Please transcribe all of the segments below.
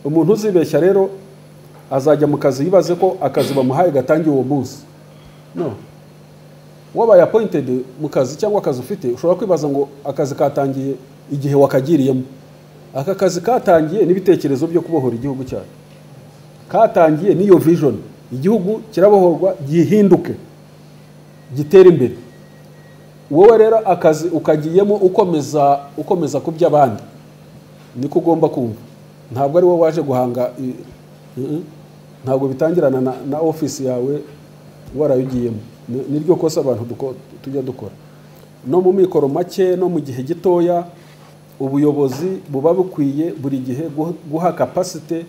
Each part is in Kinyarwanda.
umuntu uzibeshya rero azajya mu kazi yibaze ko akazi bamuhaye gatangiye uwo munsi no wabaye apoyintedi mu kazi cyangwa akazi ufite ushobora kwibaza ngo akazi katangiye igihe wakagiriyemo aka kazi katangiye n'ibitekerezo byo kubohora igihugu cyacu katangiye n'iyo vision igihugu kirabohorwa gihinduke gitera imbere wowe rero akazi ukagiyemo ukomeza ukomeza ku by'abandi niko ugomba kumva ntabwo ari wowe waje guhanga ntabwo bitangirana na ofisi yawe warayugiyemo niryo kosa abantu tujya dukora no mu mikoro make no mu gihe gitoya ubuyobozi buba bukwiye buri gihe guha kapasite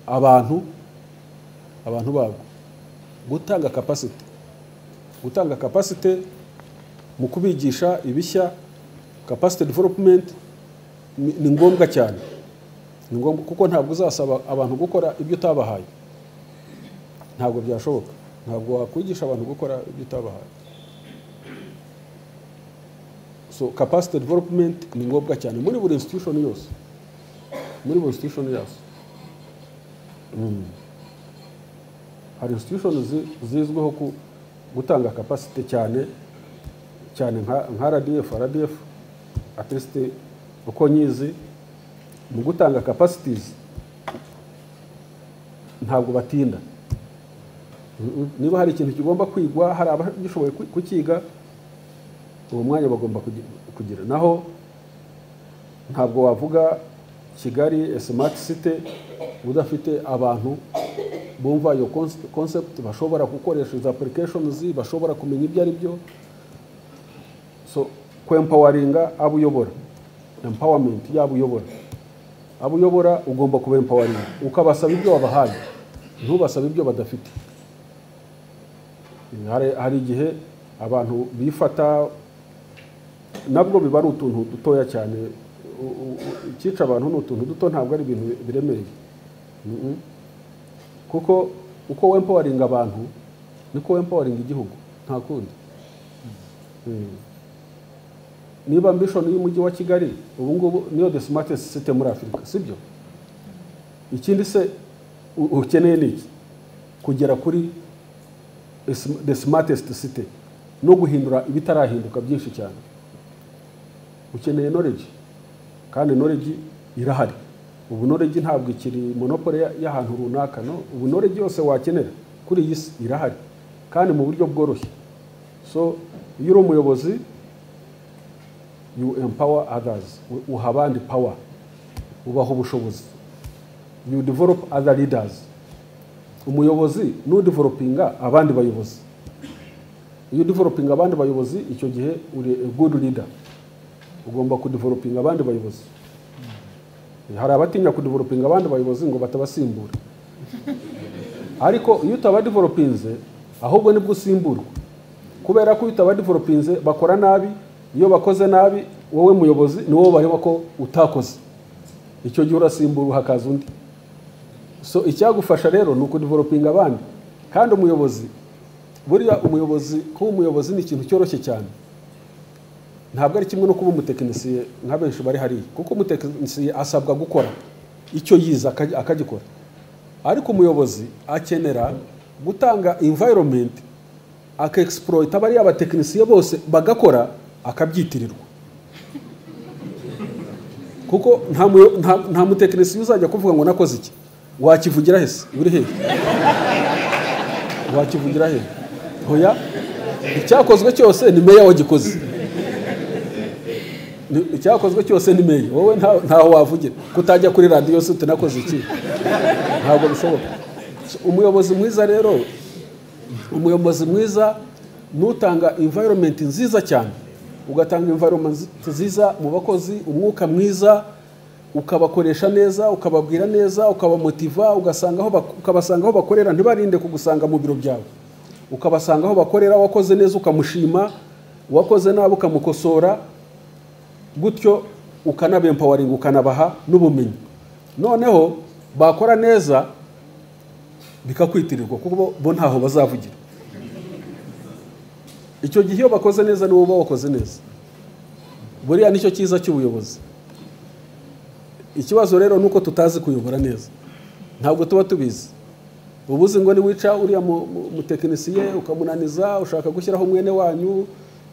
abantu abantu babwo gutanga kapasite gutanga kapasite mu kubigisha ibishya kapasite developumenti ni ngombwa cyane ni ngombwa kuko ntabwo uzasaba abantu gukora ibyo utabahaye ntabwo byashoboka ntabwo wakwigisha abantu gukora ibyo utabahaye so kapasite developumenti ni ngombwa cyane muri buri institution yose muri buri institution yose hari institution zizwiho gutanga kapasite cyane cyane nka radf radf atesite uko nyizi mu gutanga kapasitizi ntabwo batinda niba hari ikintu kigomba kwigwa hari abagishoboye kukiga uwo mwanya bagomba kugira naho ntabwo wavuga kigali smart city udafite abantu bumva iyo concept bashobora gukoresha izo applications bashobora kumenya ibyo ari byo so kwempawaringa abo uyobora empowerment yaba uyobora abo uyobora ugomba kubempawaringa ukabasaba ibyo wabahaye ntubasaba ibyo badafite hari igihe abantu bifata nabwo biba ari utuntu dutoya cyane icyica abantu ni utuntu duto ntabwo ari ibintu biremereye kuko uko wempawaringa abantu niko wempawaringa igihugu nta kundi niba mbishoni y'umujyi wa kigali ubu ngubu niyo de simatesi site muri afurika sibyo ikindi se ukeneye ni iki kugera kuri de simatesite site no guhindura ibitarahinduka byinshi cyane ukeneye noreji kandi noreji irahari ubu noreji ntabwo ikiri monopole y'ahantu runaka no ubu noreji yose wakenera kuri iyi si irahari kandi mu buryo bworoshye so iyo uri umuyobozi you empower others uha abandi power ubaha ubushobozi you develop other leaders umuyobozi n'udevelopinga abandi bayobozi iyo udevelopinga abandi bayobozi icyo gihe uri a good leader ugomba kudevelopinga abandi bayobozi hari abatinya kudevelopinga abandi bayobozi ngo batabasimbura ariko iyo utabadevelopinze ahubwo nibwo usimburwa kubera ko iyo utabadevelopinze bakora nabi iyo bakoze nabi wowe muyobozi ni wowe bareba ko utakoze icyo gihe urasimbura hakaza undi so icyagufasha rero ni ukudevelopinga abandi kandi umuyobozi buriya umuyobozi kuba umuyobozi ni ikintu cyoroshye cyane ntabwo ari kimwe no kuba umutekinisiye nka benshi bari hariya kuko umutekinisiye asabwa gukora icyo yize akagikora ariko umuyobozi akenera gutanga environment akexploit abari abatekinisiye bose bagakora akabyitirirwa kuko nta mutekinisiye uzajya kuvuga ngo nakoze iki wakivugira hese uri hehe wakivugira hehe hoya icyakozwe cyose ni meya wagikoze icyakozwe cyose ni meya wowe ntaho wavugira kutajya kuri radiyo se utanakoze iki ntabwo bishoboka umuyobozi mwiza rero umuyobozi mwiza n'utanga environment nziza cyane ugatanga environment nziza mu bakozi umwuka mwiza ukabakoresha neza ukababwira neza ukabamotiva ukabasanga aho bakorera ntibarinde kugusanga mu biro byawe ukabasanga aho bakorera wakoze neza ukamushima uwakoze nabi ukamukosora gutyo ukanabempoweringa ukanabaha n'ubumenyi noneho bakora neza bikakwitirirwa kuko bo ntaho bazavugira icyo gihe iyo bakoze neza nibo uba wakoze neza buriya nicyo cyiza cy'ubuyobozi ikibazo rero ni uko tutazi kuyobora neza ntabwo tuba tubizi uba uzi ngo niwica uriya mutekinisiye ukamunaniza ushaka gushyiraho umwene wanyu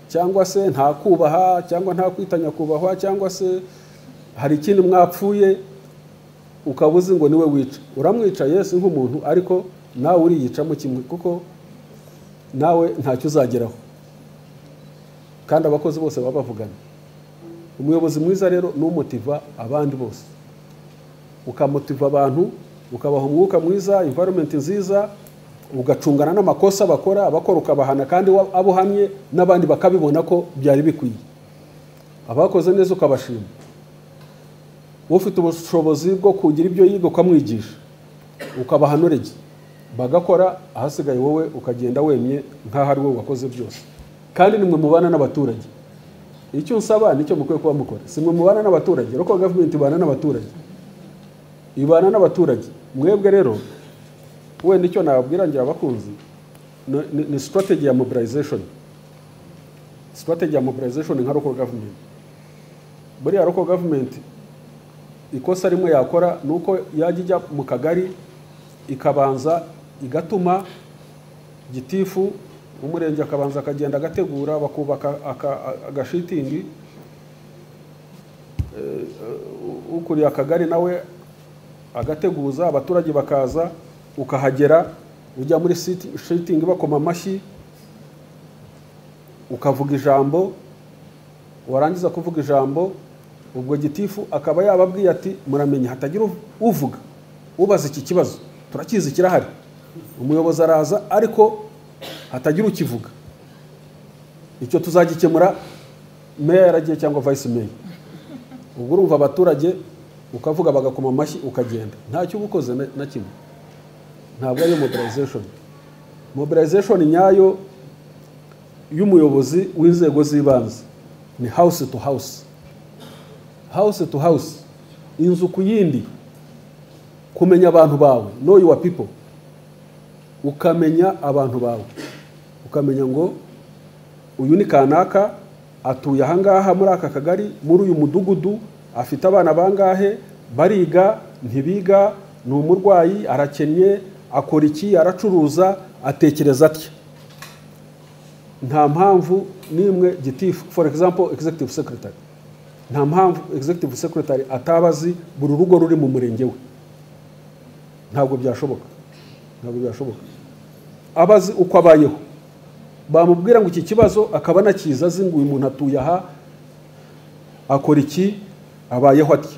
cyangwa se ntakubaha cyangwa ntakwitanya kubahwa cyangwa se hari ikindi mwapfuye ukaba uzi ngo niwe wica uramwica yesi nk'umuntu ariko nawe uriyicamo kimwe kuko nawe ntacyo uzageraho kandi abakozi bose baba bavugana umuyobozi mwiza rero ni umutiva abandi bose ukamutiva abantu ukabaha umwuka mwiza environment nziza ugacungana n'amakosa bakora abakora ukabahana kandi abo uhamye n'abandi bakabibona ko byari bikwiye abakoze neza ukabashima ufite ubushobozi bwo kugira ibyo yiga ukamwigisha ukabahanurege bagakora ahasigaye wowe ukagenda wemye nk'aho ari wowe wakoze byose kandi nimwe mubana n'abaturage icyo usaba nicyo mukwiye kuba mukora si mwe mubana n'abaturage ariko gavumenti ibana n'abaturage ibana n'abaturage mwebwe rero wenda icyo nababwira ngira abakunzi ni sitrategi ya mobilization sitrategi ya mobilization nka roko gavumenti buriya roko gavumenti ikosa rimwe yakora ni uko yajya ijya mu kagari ikabanza igatuma gitifu umurenge akabanza akagenda agategura bakubaka agashitingi ukuriye akagari nawe agateguza abaturage bakaza ukahagera ujya muri shitingi bakoma amashyi ukavuga ijambo warangiza kuvuga ijambo ubwo gitifu akaba yababwiye ati muramenya hatagira uvuga ubaza iki kibazo turakizi kirahari umuyobozi araza ariko hatagira ukivuga icyo tuzagikemura meya yaragiye cyangwa vayisi meya ubwo urumva abaturage ukavuga bagakoma amashyi ukagenda ntacyo uba ukoze na kimwe ntabwo ariyo mobilization mobilization nyayo y'umuyobozi w'inzego z'ibanze ni house to house house to house inzu ku yindi kumenya abantu bawe no yuwa people ukamenya abantu bawe ukamenya ngo uyu ni kanaka atuye ahangaha muri aka kagari muri uyu mudugudu afite abana bangahe bariga ntibiga ni umurwayi arakennye akora iki aracuruza atekereza atya nta mpamvu n'imwe gitifu for example executive secretary nta mpamvu executive secretary ataba azi buri rugo ruri mu murenge we ntabwo byashoboka ntabwo byashoboka aba azi uko abayeho bamubwira ngo iki kibazo akaba anakiza azi ngo uyu muntu atuye aha akora iki abayeho ati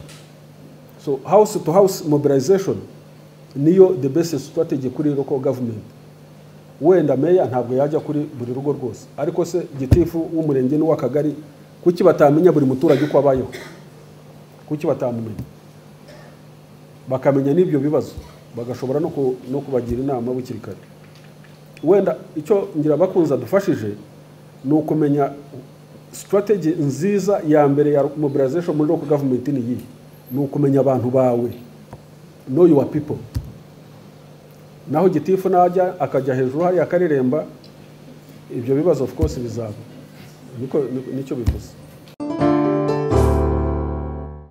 so house to house mobilization niyo the best strategy kuri local government wenda meya ntabwo yajya kuri buri rugo rwose ariko se gitifu w'umurenge n'uw'akagari kuki batamenya buri muturage uko abayeho kuki batamumenya bakamenya n'ibyo bibazo bagashobora no kubagira inama bukiri kare wenda icyo ngira abakunzi adufashije ni ukumenya sitrategi nziza ya mbere ya mobilization muri local government ni iyi ni ukumenya abantu bawe know your people naho gitifu najya akajya hejuru hariya akareremba ibyo bibazo of course bizaba nicyo bivuze